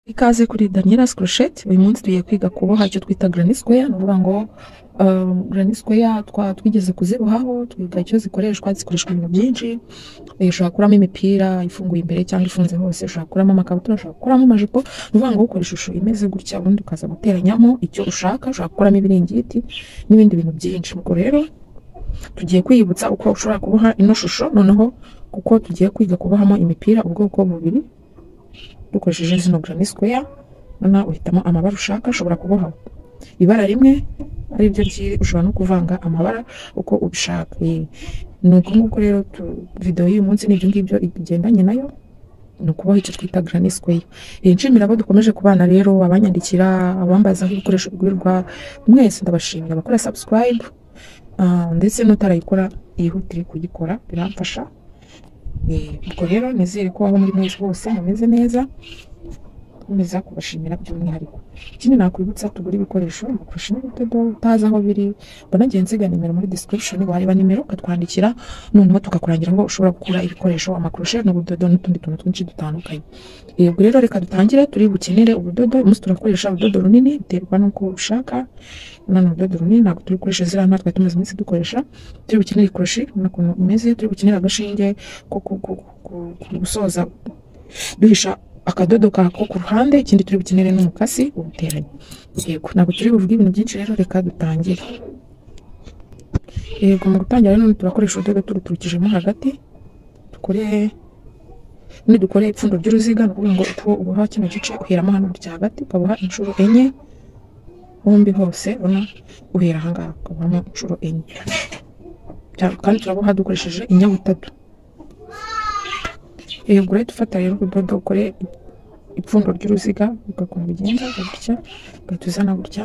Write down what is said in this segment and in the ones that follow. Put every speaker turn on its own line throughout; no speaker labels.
Ikaze kuri Daniela Scrochet uyu munsi tugiye kwiga kuboha icyo twita granny square ni ukuvuga ngo uh, granny square twa twigeze kuzibohaho twiga icyo zikoreshwa zikoreshwa mu bintu byinshi Eh, ushobora kuramo imipira ifunguye imbere cyangwa ifunze hose ushobora kuramo amakabutura ushobora kuramo amajipo ni ukuvuga ngo ukora ishusho imeze gutya ubundi ukaza guteranyamo icyo ushaka ushobora gukuramo ibiringiti n'ibindi bintu byinshi ubwo rero tugiye kwiyibutsa uko ushobora kuboha ino shusho noneho kuko tugiye kwiga kubohamo imipira ubwoko bubiri dukoresheje zino granny square noneho uhitamo amabara ushaka ushobora kuboha ibara rimwe ari ryo ryiri ushobora no kuvanga amabara uko ubishaka Eh, ni uko nguko rero tu- videwo y'uyu munsi ni ibyo ngibyo igendanye nayo ni ukuboha icyo twita granny square Eh, nshimira abo dukomeje kubana rero abanyandikira abambazaho ibikoresho bigurirwa mwese ndabashimira abakora subscribe ah, ndetse n'utarayikora yihutire kuyikora biramfasha Eh, ubwo rero nizere ko aho muri mwese hose mumeze neza nkomeza kubashimira by'umwihariko ikindi nakwibutsa tugura ibikoresho mufashe n'ubudodo utazi aho biri mbona nagiye nsiga nimero muri description wareba nimero ukatwandikira noneho tukakurangira ngo ushobora gukura ibikoresho amakurushe n'ubudodo n'utundi tuntu twinshi dutandukanye Eh, ubwo rero reka dutangire turi bukenere ubudodo umunsi turakoresha urudodo runini biterwa n'uko ushaka none urudodo runini ntabwo turi gukoresha ziriya natwe tumaze iminsi dukoresha turi bukenere ikoroshi n'ukuntu imeze turi bukenere agashinge ko ku- ku- ku- ku- gusoza duhisha akadodo kako ku ruhande ikindi turi bukenere n'umukasi ubuteranye yego ntabwo turi buvuge ibintu byinshi rero reka dutangire yego mu gutangira rero none turakoresha urudodo turuturukijemo hagati dukore none dukore ipfundo ry'uruziga ni ukuvuga ngo uko uboha kino gice uheramo hano gutya hagati ukaboha inshuro enye hombi hose ubona uhera aha ngaha ukabohamo inshuro enye Bya- kandi turaboha dukoresheje inyabutatu yego rero dufata rero urudodo ukore ipfundo ry'uruziga ugakoma ugenda gutya ugahita uzana gutya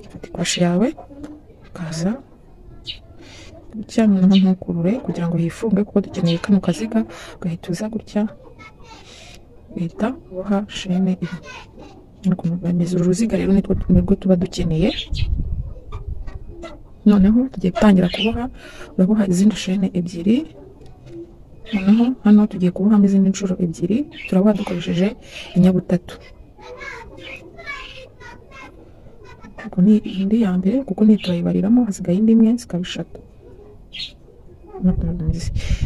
ufata ikoshi yawe ukaza gutya noneho ntukurure kugira ngo hifunge kuko dukeneye kano kaziga ugahita uza gutya ugahita uboha shene ibi Ukuntu bameze uru ruziga rero nitwo nirwo tuba dukeneye noneho tugiye gutangira kuboha uraboha izindi shene ebyiri noneho hano tugiye kubohamo izindi nshuro ebyiri turaboha dukoresheje inyabutatu kuko ni indi ya mbere kuko ntiturayibariramo hasigaye indi imwe zikaba eshatu Nakunze.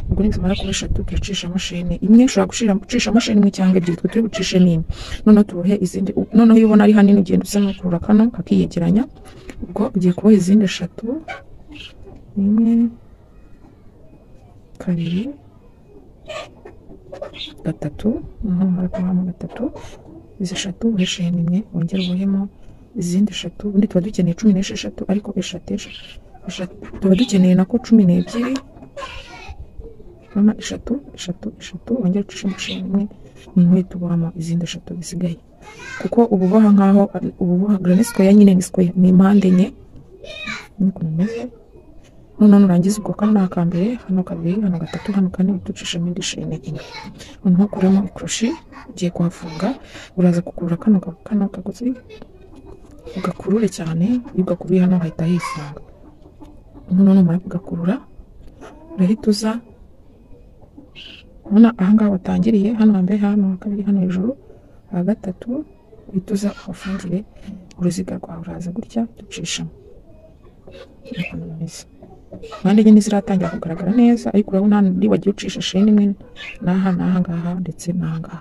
ubwo nizimara kuba eshatu turacishamo shene imwe ushobora gushira- gucishamo shene imwe cyangwa ebyiri twe turi bucishe n'imwe noneho tubohe izindi noneho iyo ubona ari hanini ugenda usa n'ukurura kano kakiyegeranya ubwo ugiye kuboha izindi eshatu imwe kabiri gatatu noneho numara kubohamo gatatu izi eshatu ubohe shene imwe wongere ubohemo izindi eshatu ubundi tuba dukeneye cumi n'esheshatu ariko eshatu eshatu eshatu tuba dukeneye nako cumi n'ebyiri urabona eshatu eshatu eshatu wongera ucishemo sheni imwe niwe tubohamo izindi eshatu zisigaye kuko uba uboha nk'aho uba uboha granny square nyine ni square ni impande enye niko bimeze noneho nurangiza ubwo kano ni akambere hano kabiri hano gatatu hano kane uhita ucishamo indi sheni imwe noneho ukuremo ikoroshi ugiye kuhafunga uraza kukurura kano ka- kano kagozi ugakurure cyane iyo ugakuruye hano hahita hifunga noneho numara kugakurura urahita uza urabona ahangaha watangiriye hano hambere hano ha kabiri hano hejuru aha gatatu uhita uza uhafungire uruziga rwawe uraza gutya ducishamo Niko bimeze. impande enye ntiziratangira kugaragara neza ariko urabona hano wagiye ucisha sheni imwe n'aha n'aha ngaha ndetse n'aha ngaha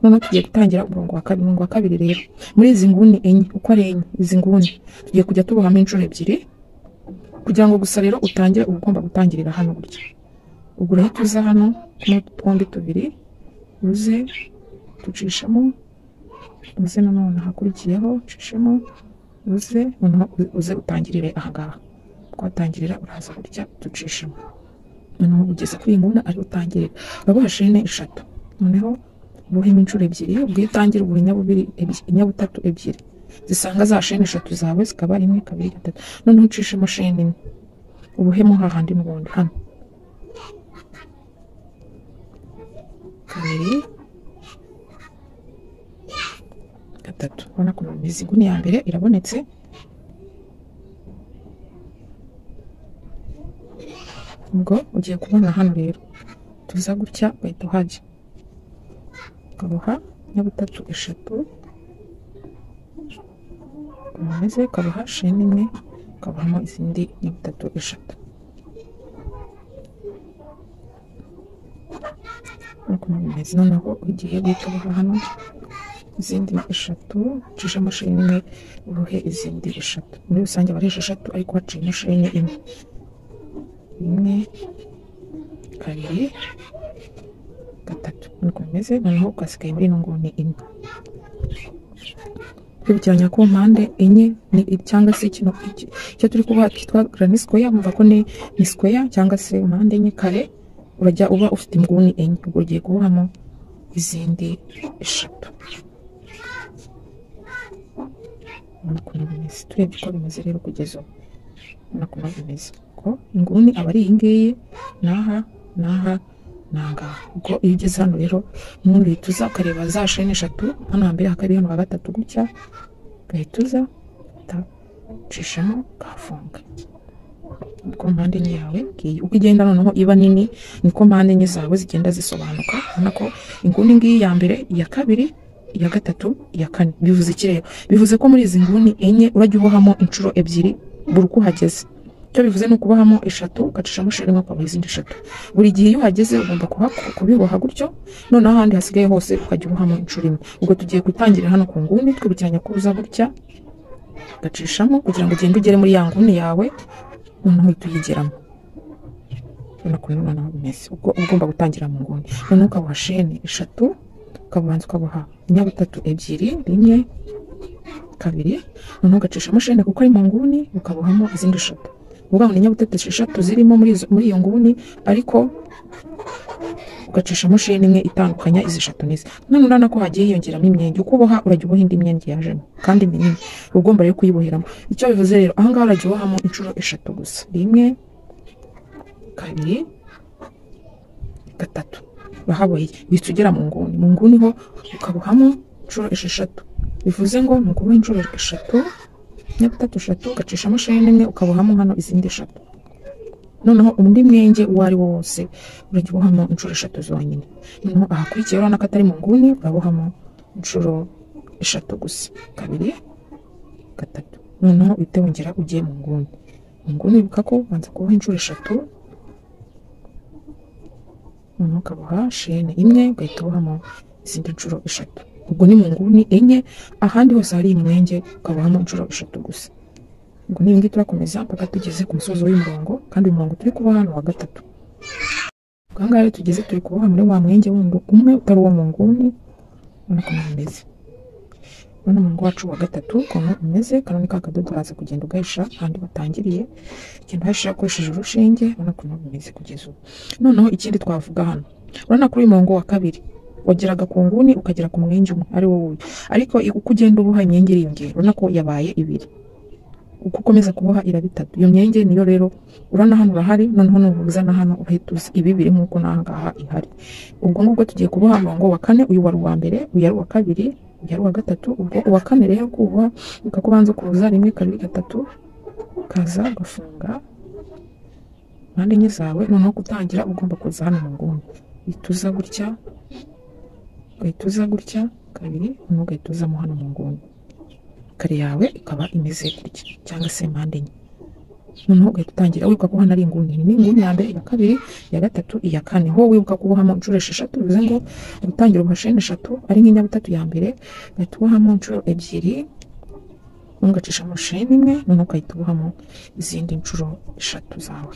noneho tugiye gutangira umurongo wa kabiri umurongo wa kabiri rero muri izi nguni enye uko ari enye izi nguni tugiye kujya tubohamo inshuro ebyiri kugira ngo gusa rero utangire uba ugomba gutangirira hano gutya ubwo urahita uza hano kuno twombi tubiri uze ducishamo uze nanone ahakurikiyeho ucishemo uze noneho u- uze utangirire aha ngaha twatangirira uraza gutya ducishemo noneho ugeze kuri iyi nguni ari utangirira uraboha shene eshatu noneho ubuhemo inshuro ebyiri ubwo iyo utangira ubura inyabubiri ebyi- inyabutatu ebyiri zisanga za shene eshatu zawe zikaba ari imwe kabiri gatatu noneho ucishemo shene imwe ubuhemo hahandi n'ubundi hano kabiri gatatu urabona ko bimeze inguni ya mbere irabonetse ubwo ugiye kubona hano rero tuza gutya ugahita uhajya ukaboha nyabutatu eshatu umeze kabaha sheni imwe kabahamo izindi ni bitatu eshatu nk'uko mubimeze noneho ugiye guhita ubaha hano izindi ni eshatu ucishamo sheni imwe uruhe izindi eshatu muri rusange aba ari esheshatu ariko haciyemo sheni imwe rimwe kabiri gatatu niko bimeze noneho ukasigaye muri ino nguni imwe kwibukiranya ku mpande enye ni- cyangwa se kino iki- icyo turi kuba kitwa garani sikoya mva ko ni ni sikoya cyangwa se impande enye kare urajya uba ufite inguni enye ubwo ugiye kubohamo izindi eshatu Urabona ukuntu bimeze turebye uko bimeze rero kugeza ubu urabona ukuntu bimeze ko inguni aba ari iyi ngiyi n'aha n'aha n'ahangaha ubwo iyo ugeze hano rero nubundi uhita uza ukareba za sheni eshatu hano hambere hakaba hano ha gatatu gutya ugahita uza ugahita ucishamo ukahafunga niko mpande enye yawe ngiyi uko igenda noneho iba nini niko mpande enye zawe zigenda zisobanuka urabona ko inguni ngiyi ya mbere iya kabiri iya gatatu iya kane bivuze iki rero bivuze ko muri izi nguni enye urajya ubohamo inshuro ebyiri buri uko uhageze icyo bivuze ni ukubohamo eshatu ugacishamo sheri imwe ukaboha izindi eshatu buri gihe iyo uhageze ugomba kuhaku- kubiboha gutyo noneho ahandi hasigaye hose ukajya ubohamo inshuro imwe ubwo tugiye gutangirira hano ku nguni twibukiranya ko uza gutya ugacishamo kugira ngo ugende ugere muri ya nguni yawe noneho uhita uyigeramo urabona ukuntu noneho bimeze ubwo uba ugomba gutangira mu nguni noneho ukaboha sheni eshatu ukabanza ukaboha inyabutatu ebyiri rimwe kabiri noneho ugacishamo sheni kuko ari mu nguni ukabohamo izindi eshatu uvuga ngo ni inyabutatu esheshatu zirimo muri izo- muri iyo nguni ariko ugacishamo sheni imwe itandukanya izi eshatu n'izi none urabona ko hagiye hiyongeramo imyenge uko uboha urajya uboha indi myenge yajemo kandi minini uba ugomba rero kuyiboheramo icyo bivuze rero ahangaha urajya ubohamo inshuro eshatu gusa rimwe kabiri gatatu urahaboheye uhita ugera mu nguni mu nguni ho ukabohamo inshuro esheshatu bivuze ngo ni ukuboha inshuro eshatu nyabutatu eshatu ugacishamo sheni imwe ukabohamo hano izindi eshatu noneho undi mwenge uwo ari wo wose urajya ubohamo inshuro eshatu zonyine noneho ahakurikiye urabona ko atari mu nguni urabohamo inshuro eshatu gusa kabiri gatatu noneho uhite wongera ugiye mu nguni mu nguni wibuka ko ubanza kuboha inshuro eshatu noneho ukaboha sheni imwe ugahita ubohamo izindi nshuro eshatu ubwo ni mu nguni enye ahandi hose hari umwenge ukabohamo inshuro eshatu gusa ubwo ni ibingibi turakomeza mpaka tugeze ku musozo w'umurongo kandi uyu murongo turi kuboha ni uwa gatatu ubwo ahangaha rero tugeze turi kuboha muri wa mwenge wundi umwe utari uwo mu nguni urabona ukuntu bimeze urabona umurongo wacu wa gatatu ukuntu umeze kano ni ka kadodo uraza kugenda ugahisha ahandi watangiriye ugenda uhahisha ukoresheje urushinge urabona ukuntu bimeze kugeza ubu noneho ikindi twavuga hano urabona kuri uyu murongo wa kabiri wageraga ku nguni ukagera ku mwenge umwe ari wo wuyu ariko uko ugenda uboha imyenge iriyongera urabona ko yabaye ibiri uko ukomeza kuboha iraba itatu iyo myenge niyo rero urana hano urahari noneho nuhuza na hano uhita uza ibi biri nk'uko n'ahangaha ihari ubwo ngubwo tugiye kuboha umurongo wa kane uyu wari uwa mbere uyu ari uwa kabiri uyu ari uwa gatatu ubwo uwa kane rero kuwuboha ukako ubanza ukuza rimwe kabiri gatatu ukaza ugafunga impande enye zawe noneho gutangira ugomba kuza hano mu nguni uhita uza gutya ugahita uza gutya kabiri noneho ugahita uzamo hano mu nguni kare yawe ikaba imeze gutya cyangwa se mpande enye noneho ugahita utangira wibuka ko hano ari inguni iyi ni inguni ya mbere iya kabiri iya gatatu iya kane ho wibuka kubohamo inshuro esheshatu bivuze ngo gutangira ubasheni eshatu ari nk'inyabutatu ya mbere ugahita ubohamo inshuro ebyiri noneho ugacishamo sheni imwe noneho ugahita ubohamo izindi nshuro eshatu zawe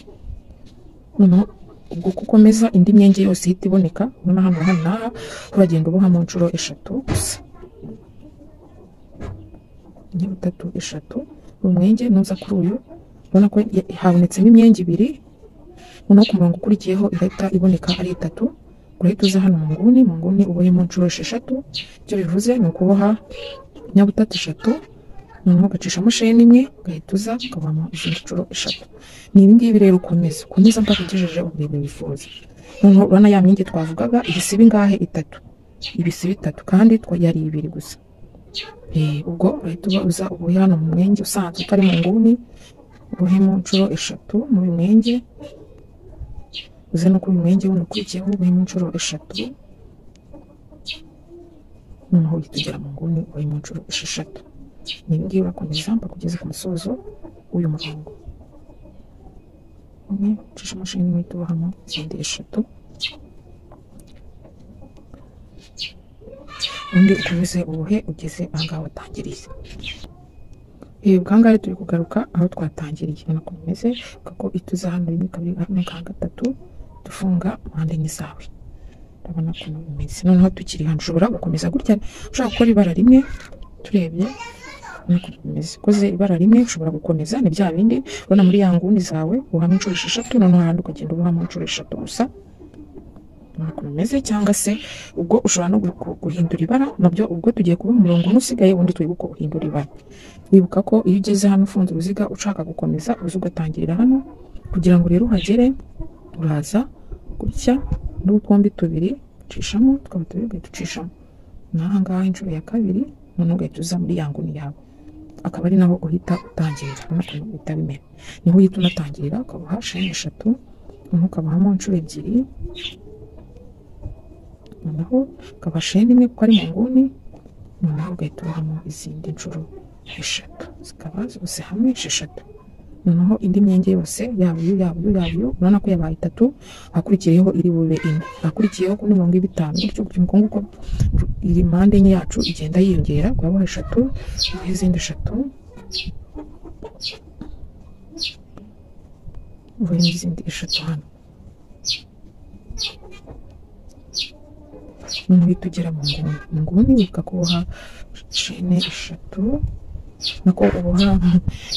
noneho ubwo uko ukomeza indi myenge yose ihita iboneka urabona hano hano n'aha uragenda ubohamo inshuro eshatu gusa enye butatu eshatu buri mwenge nuza kuri uyu ubona ko ya- habonetsemo imyenge ibiri noneho ku murongo ukurikiyeho ihita iboneka ari itatu urahita uza hano mu nguni mu nguni ubohemo inshuro esheshatu icyo bivuze ni ukuboha inyabutatu eshatu noneho ugacishamo sheni imwe ugahita uza ukabamo izindi nshuro eshatu ni ibi ngibi rero ukomeza ukomeza mpaka ugejeje uburebure wifuza noneho urabona ya myenge twavugaga ibisiba ingahe itatu ibisiba itatu kandi twa- yari ibiri gusa Eh, ubwo urahita uba uza ubuhe hano mu mwenge usanzwe utari mu nguni ubuhemo inshuro eshatu muri uyu mwenge uze no kuri uyu mwenge wundi ukurikiyeho ubuhemo inshuro eshatu noneho uhita ugera mu nguni ubuhemo inshuro esheshatu ni ibi ngibi bakomeza bakugeza ku musozo w'uyu murongo umwe ucisha imashini mu ituba hano izindi eshatu undi ukomeze ubuhe ugeze ahangaha watangiriye Ee, bwa ngahe turi kugaruka aho twatangiriye ubona ko bimeze kuko ituza hano rimwe kabiri hano ka gatatu dufunga impande n'izawe urabona ko bimeze noneho tukiri hano ushobora gukomeza gutya ushobora gukora ibara rimwe turebye urabona ko bimeze ukoze ibara rimwe ushobora gukomeza ni bya bindi ubona muri ya nguni zawe ubuhamo inshuro esheshatu noneho ahandi ukagenda ubuhamo inshuro eshatu gusa urabona ko bimeze cyangwa se ubwo ushobora no gu- gu- guhindura ibara nabyo ubwo tugiye kuba umurongo umwe usigaye undi twibuke guhindura ibara wibuka ko iyo ugeze hano ufunze uruziga ushaka gukomeza uza ugatangirira hano kugira ngo rero uhagere uraza gutya n'utwombi tubiri ucishamo tukaba tubiri ugahita ucishamo n'aha ngaha inshuro ya kabiri noneho ugahita uza muri ya nguni yawe akaba ari naho uhita utangirira urabona ko uhita bimera niho uhita unatangirira ukabaha sheni eshatu noneho ukabahamo inshuro ebyiri noneho ukaba sheni imwe kuko ari mu nguni noneho ugahita ubamo izindi nshuro eshatu zikaba zose hamwe esheshatu noneho indi myenge yose yaba iyo yaba iyo yaba iyo urabona ko yabaye itatu hakurikiyeho iri bube ine hakurikiyeho kuri mirongo iba itanu gutyo gutyo uko nguko iri mpande enye yacu igenda yiyongera kubaho eshatu naho izindi eshatu ubuhe n'izindi eshatu hano noneho uhita ugera mu nguni mu nguni wibuka kuboha shene eshatu nako uboha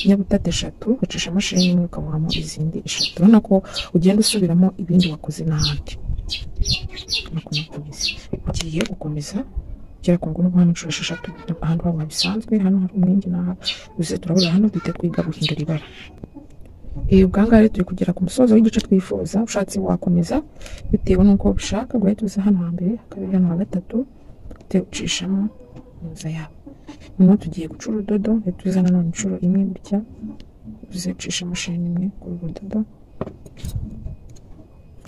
inyabutate eshatu ugacisha imashini imwe ukabohamo izindi eshatu urabona ko ugenda usubiramo ibindi wakoze n'ahandi Urabona ko nako bimeze. ugiye gukomeza ugera ku nguni ubohamo inshuro esheshatu ahantu haba bisanzwe hano hari umwenge n'aha uze turabura hano duhita twiga guhindura ibara Eh, ubwa ngaha rero turi kugera ku musozo w'igice twifuza ushatse wakomeza bitewe n'uko ubishaka guhita uza hano hambere hakabiri hano ha gatatu uhite ucishamo inzu yawe noneho tugiye guca urudodo uhita uza nanone inshuro imwe gutya uze ucisha imashini imwe ku rudodo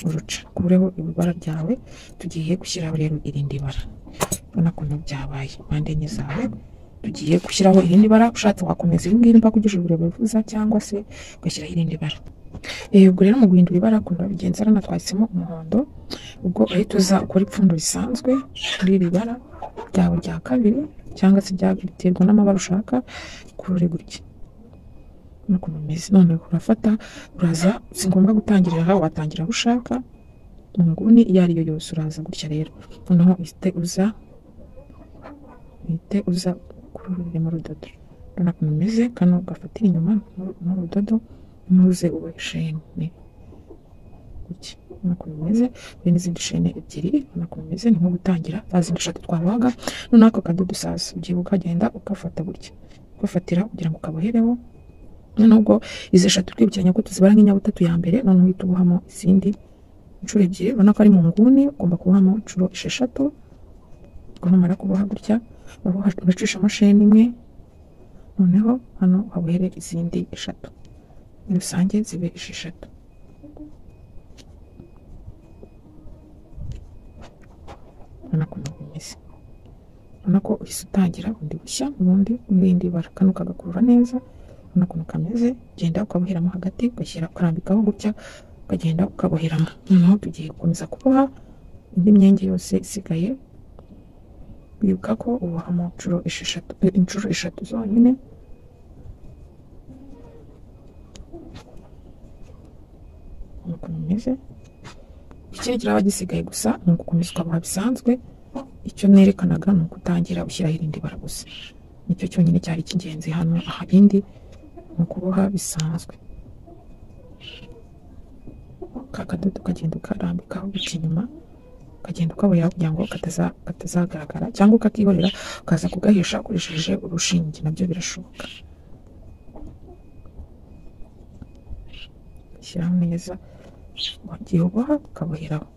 uruca ukureho ibibara byawe tugiye gushyiraho rero irindi bara urabona ko nabyo byabaye impande enye zawe tugiye gushyiraho irindi bara ushatse wakomeza ibi ngibi mpaka ugejeje uburebure wifuza cyangwa se ugashyiraho irindi bara Eh, ubwo rero mu guhindura ibara akunda bigenza rano twahisemo umuhondo ubwo uhita uza ukora ipfundo risanzwe muri iri bara ryawe rya kabiri cyangwa se rya- biterwa n'amabara ushaka kurure gutya nuko bimeze noneho urafata uraza si ngombwa gutangirira aho watangira aho ushaka mu nguni iyo ari yo yose uraza gutya rero noneho uhite uza uhite uza kururemo urudodo urabona ko bimeze kano gafatira inyuma n'uru- n'urudodo ntuze uwe shene gutya urabona ko bimeze hari n'izindi shene ebyiri urabona ko bimeze ni nko gutangira za zindi eshatu twabaga noneho ako kadodo saza ugiye ukagenda ugafata gutya ugafatira kugira ngo ukabohereho noneho ubwo izi eshatu twibukiranya ko tuzibara nk'inyabutatu ya mbere noneho uhita ubohamo izindi inshuro ebyiri urabona ko ari mu nguni ugomba kubohamo inshuro esheshatu ubwo numara kuboha gutya uboha- uracishamo shene imwe noneho hano uhabohere izindi eshatu muri rusange zibe esheshatu urabona ko nabwo bimeze urabona ko uhise utangira bundi bushya ubundi n'irindi bara kano kagakurura neza urabona ukuntu kameze ugenda ukaboheramo hagati ugashyira ukarambikaho gutya ukagenda ukaboheramo noneho tugiye gukomeza kuboha indi myenge yose isigaye bibuka ko ubohamo inshuro esheshatu eh, inshuro eshatu zonyine urabona ukuntu bimeze ikindi kiraba gisigaye gusa ni ugukomeza ukaboha bisanzwe icyo nerekanaga ni ugutangira ushyiraho irindi bara gusa nicyo cyonyine cyari cy'ingenzi hano aha irindi ni ukuboha bisanzwe ka kadodo ukagenda ukarambikaho guca inyuma ukagenda ukaboheraho kugira ngo kataza- katazagaragara cyangwa ukakihorera ukaza kugahisha ukoresheje urushinge nabyo birashoboka shyiraho neza wagiye uboha ukaboheraho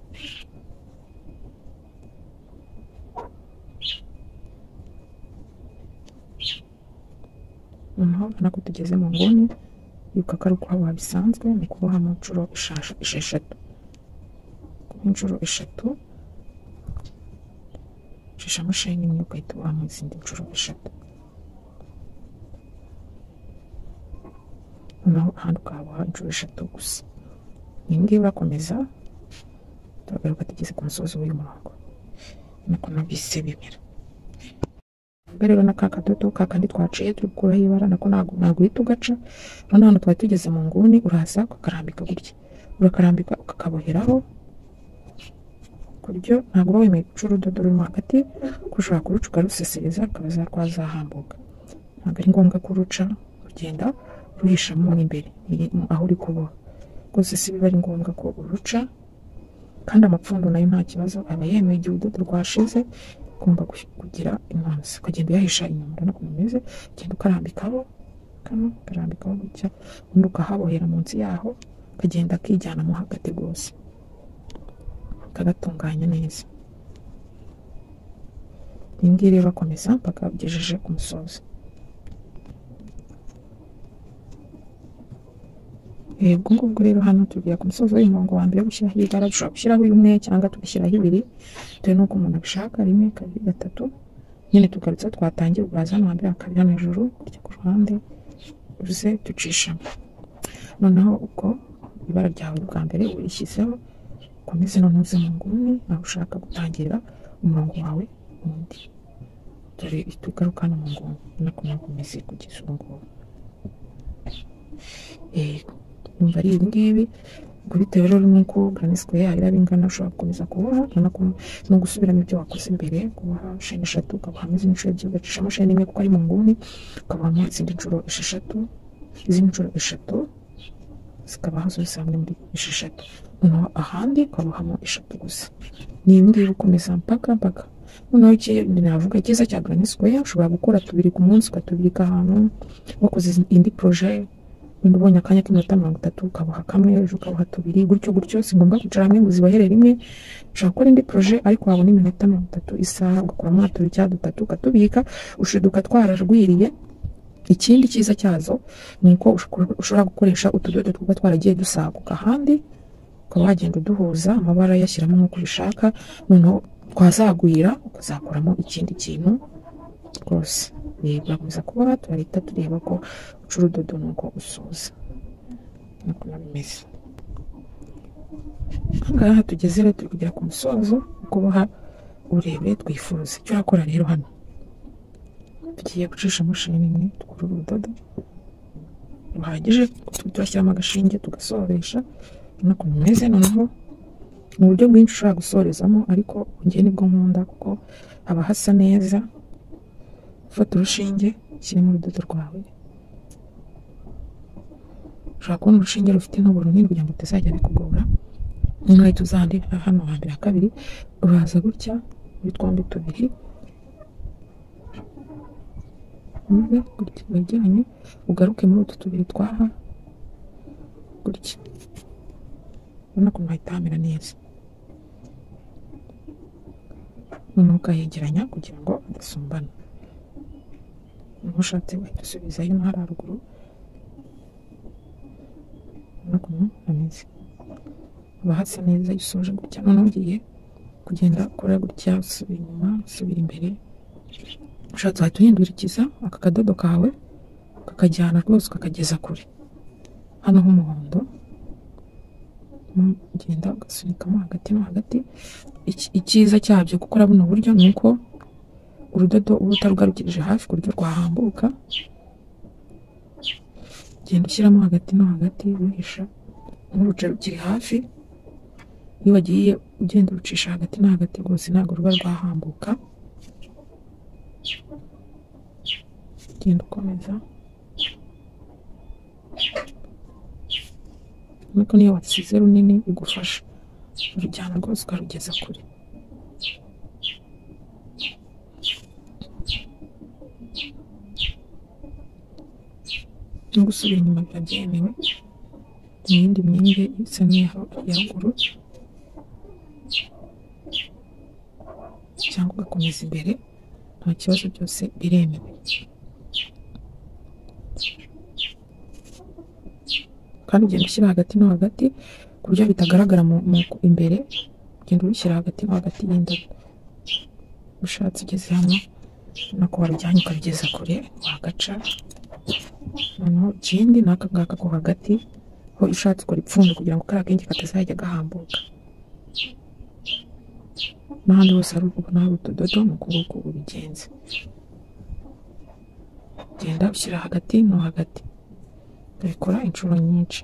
noneho urabona ko tugeze mu nguni yuka ko ari ukuhaba bisanzwe ni ukubohamo inshuro eshasha- esheshatu inshuro eshatu ucishamo sheni imwe ugahita ubohamo izindi nshuro eshatu noneho ahandi ukahaboha inshuro eshatu gusa iyi ngiyi urakomeza turagaruka tugeze ku musozi w'uyu murongo nuko nabyise bimera ubwo rero na ka kadodo ka kandi twaciye turi gukuraho ibara nako ntabwo ntabwo uhita ugaca noneho hano twari tugeze mu nguni uraza ukakarambika gutya urakarambika ukakaboheraho ku buryo ntabwo uba wemeye guca urudodo rurimo hagati kuko ushobora kuruca rusesereza rukabaza rwazahambuka ntabwo ari ngombwa kuruca ugenda ruhishamo n'imbere aho uri kuboha rwose si biba ari ngombwa ko uruca kandi amapfundo nayo nta kibazo aba yemeye igihe urudodo rwashize ugomba kugira inkomzi ukagenda uyahisha inyuma urabona ukuntu umeze ugenda ukarambikaho kano ukarambikaho gutya ubundi ukahabohera munsi yaho ukagenda akijyanamo hagati rwose ukagatunganya neza iyi ngiyi rero bakomeza mpaka ugejeje ku musozi Eh, ubwo ngubwo rero hano tugera ku musozi w'umurongo wa mbere wo gushyiraho ibara dushobora gushyiraho imwe cyangwa tugashyiraho ibiri bitewe n'uko umuntu abishaka rimwe kabiri gatatu nyine tugarutse twatangira uraza hano hambere hakabiri hano hejuru kurya ku ruhande uze ducishamo noneho uko ibara ryawe bwa mbere urishyizeho ukomeze noneho uze mu nguni aho ushaka gutangira umurongo wawe wundi dore tugaruka hano mu nguni ubona ko ntabwo umeze kugeza ubu ngubu yego numva ari ibi ngibi ubwo bitewe rero n'uko garani sikweya yawe iraba ingana ushobora gukomeza kuboha urabona ko ni ugusubiramo ibyo wakoze mbere kuboha sheni eshatu ukabohamo izindi nshuro ebyiri ugacishamo sheni imwe kuko ari mu nguni ukabohamo izindi nshuro esheshatu izindi nshuro eshatu zikabaho zose hamwe muri esheshatu noneho ahandi ukabohamo eshatu gusa ni ibi ngibi ukomeza mpaka mpaka noneho iki navuga cyiza cya garani sikweya ushobora gukora tubiri ku munsi ukatubirika ahantu wakoze indi poroje wenda ubonye akanya k'iminota mirongo itatu ukaboha kamwe ejo ukaboha tubiri gutyo gutyo si ngombwa kwicara hamwe ngo uzibohere rimwe ushobora gukora indi poroje ariko wabona iminota mirongo itatu isaha ugakuramo tubiri cyangwa dutatu ukatubika ushiduka twararwiriye ikindi cyiza cyazo ni uko ushobora gukoresha utudodo twuba twaragiye dusaguka ahandi ukaba wagenda uduhuza amabara yashyiramo nk'uko ubishaka noneho twazagwira ukazakoramo ikindi kintu rwose birakomeza kuboha turahita tureba ko uca urudodo nuko usoza nkuko bimeze aha ngaha tugeze rero turi kugera ku musozo kuboha uburebure twifuza icyo urakora rero hano tugiye gucishamo sheni imwe dukura urudodo ruhagije turashyiramo agashinge tugasoresha urabona ukuntu bimeze noneho mu buryo bwinshi ushobora gusorezamo ariko njye nibwo nkunda kuko haba hasa neza fata urushinge ushyiremo urudodo rwawe ushobora kubona urushinge rufite intoboro runini kugira ngo rutazajya bikugora n'inkweto zandi hano hambere kabiri uraza gutya muri twombi tubiri umwe gutya wegeranye ugaruke muri utu tubiri twaha gutya ubona ko hahita hamera neza noneho ukayegeranya kugira ngo adasumbana ntushatse wahita usubizayo no hari haruguru ukuntu ameze haba hasa neza iyo usoje gutya noneho ugiye kugenda ukora gutya usubira inyuma usubira imbere ushatse wahita uhindurikiza aka kadodo kawe ukakajyana rwose ukakageza kure hano h'umuhondo ugenda ugasunikamo hagati no hagati icyiza cyabyo gukora buno buryo ni uko urudodo uba utarugarukirije hafi ku buryo rwahambuka genda ushyiramo hagati no hagati wihisha nturuce rukiri hafi iyo wagiye ugenda urucisha hagati no hagati rwose ntabwo ruba rwahambuka genda ukomeza ariko niyo wasize runini bigufasha urujyana rwose ukarugeza kure no gusubira inyuma biba byemewe mu yindi myenge isa n'iyaho ya ruguru cyangwa ugakomeza imbere nta kibazo byose biremewe kandi ugenda ushyira hagati no hagati ku buryo bitagaragara imbere ugenda ubishyira hagati no hagati y'indabo ushatse ugeze hano no kuba warujyanye ukabigeza kure wagaca noneho ikindi ni aka ngaka ko hagati ho ishatse ikora ipfundo kugira ngo kariya kenge katazajya gahambuka n'ahandi hose hari ukuko nawe utudodo ni ukuboko ubigenza genda ushyira hagati no hagati ubikora inshuro nyinshi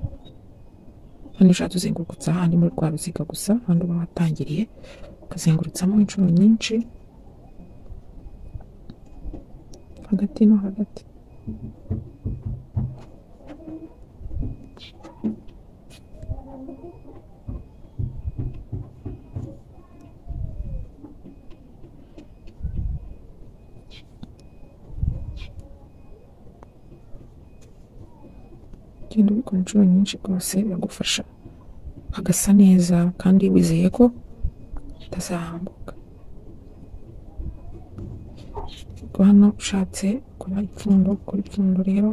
hano ushatse uzengurutsa ahandi muri rwa ruziga gusa ahandi uba watangiriye ukazengurutsamo inshuro nyinshi hagati no hagati genda ubikora inshuro nyinshi rwose biragufasha hagasa neza kandi wizeye ko utazahambuka ariko hano ushatse gukora ipfundo gukora ipfundo rero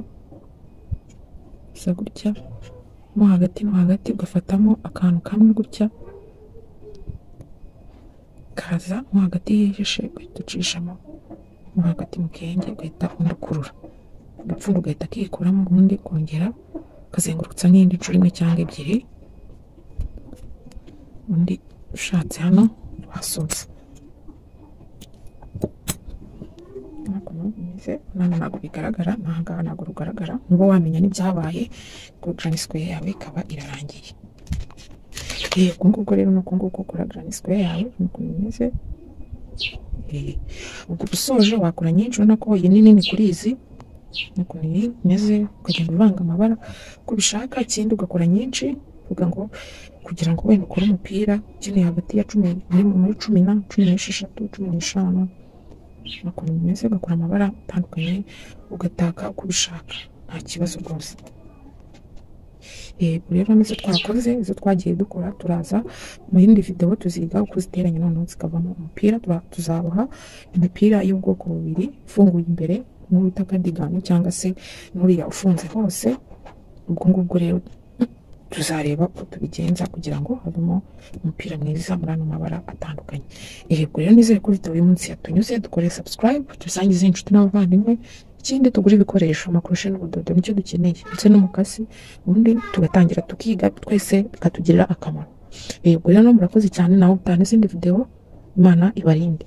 bisa gutya mo hagati no hagati ugafatamo akantu kamwe gutya kaza mo hagati yijishe ugahita ucishamo mo hagati mu kenge ugahita undi agapfundo ugahita akikuramo ubundi kongera ukazengurutsa n'indi nshuro imwe cyangwa ebyiri undi ushatse hano wasoza hakuno bimeze hano ntabwo bigaragara n'ahangaha ntabwo rugaragara niba wamenya n'ibyabaye kuri garani sikweya yawe ikaba irarangiye yewe uku nguku rero ni uku nguku ukora garani sikweya yawe ni ukuntu bimeze ubwo usoje wakora nyinshi ubona ko iyi nini ni kuri izi nuko iyi imeze ukagenda uvanga amabara uko ubishaka ikindi ugakora nyinshi uvuga ngo kugira ngo wenda ukore umupira ukeneye hagati ya cumi muri muri cumi na cumi n'esheshatu cumi n'eshanu ukuntu bimeze ugakora amabara atandukanye ugataka uko ubishaka nta kibazo rwose yego rero nizo twakoze izo twagiye dukora turaza mu yindi videwo tuziga uko ziteranya noneho zikavamo umupira tuzaboha imipira y'ubwoko bubiri ifunguye imbere nk'uwita akadigano cyangwa se n'uriya ufunze hose ubwo ngubwo rero tuzareba uko tubigenza kugira ngo havemo umupira mwiza muri ano mabara atandukanye yego rero nizere ko video uyu munsi yatunyuze dukore subscribe tusangize inshuti n'abavandimwe ikindi tugura ibikoresho amakurushe n'ubudodo nicyo dukeneye ndetse n'umukasi ubundi tugatangira tukiga twese bikatugirira akamaro yego rero murakoze cyane nawe utana izindi video imana ibarinde